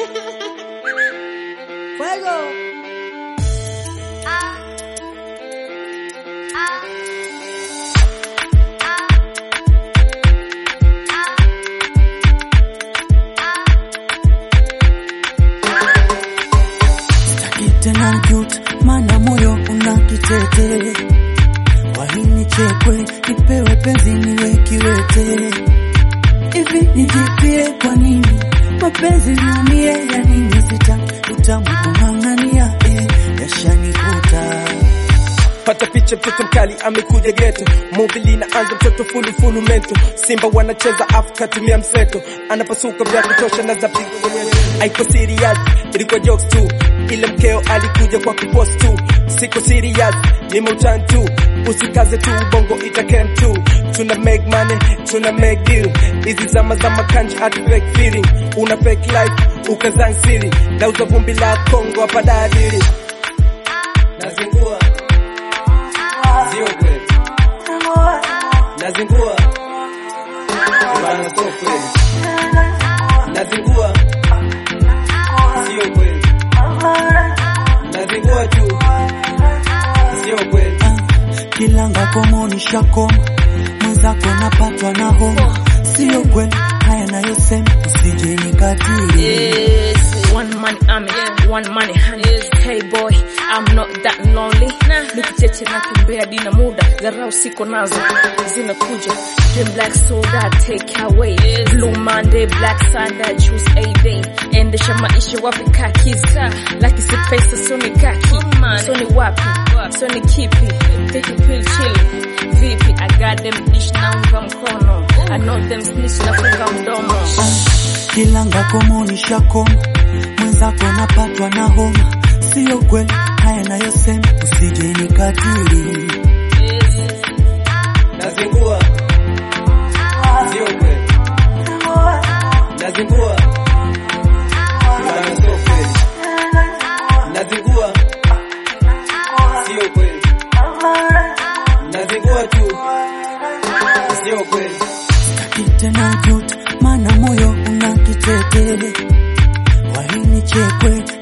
Fuego. Sitaki tena juta, maana moyo una kitete. Kwa nini chekwe, nipewe penzi niwe kiwete? Hivi nijipie kwa nini mapenzi niumie? Ya nini sitaki utamu kung'ang'ania, eh, yashanikuta pata picha, mtoto mkali amekuja geto, muvi linaanza, mtoto fulu fulu mento, Simba wanacheza afu katumia mseto, anapasuka vya kutosha na za pigo mwenyewe. Haiko serious, ilikuwa jokes tu, ile mkeo alikuja kwa kupost tu, siko serious, nimeutani tu, usikaze tu, bongo itakem tu, tuna make money, tuna make deal, hizi zama za makanji hadi fake feeling, una fake life, ukazang siri, nauza vumbi la Kongo hapa dadili, nazingua sio kweli, nazingua bana, sio kweli, nazingua sio kweli, nazingua tu sio kweli. kilanga komoni shakoma mwenzako napatwa na homa, sio kweli haya nayosema, usije nikatili. Yes, one money army, one money honey. Hey boy, I'm not that lonely. Nikicheche na kimbea dina muda, dharau siko nazo zinakuja. Dream black soda take away. Blue Monday, black Sunday, choose a day. Endesha maisha wapi kakiza, laki si pesa so ni kaki, so ni wapi, so ni kipi, take a pill chill. Vipi, I got them dish naunga mkono. I know them snitch nafunga mdomo. kilanga komoni shakoma mwenzako napatwa na homa, sio kweli haya nayosema, usije nikatili. Nazingua sio kweli, nazingua bana, sio kweli, nazingua sio kweli, nazingua tu sio kweli. Sitaki tena juta, maana moyo una kitete. Kwa nini chekwe,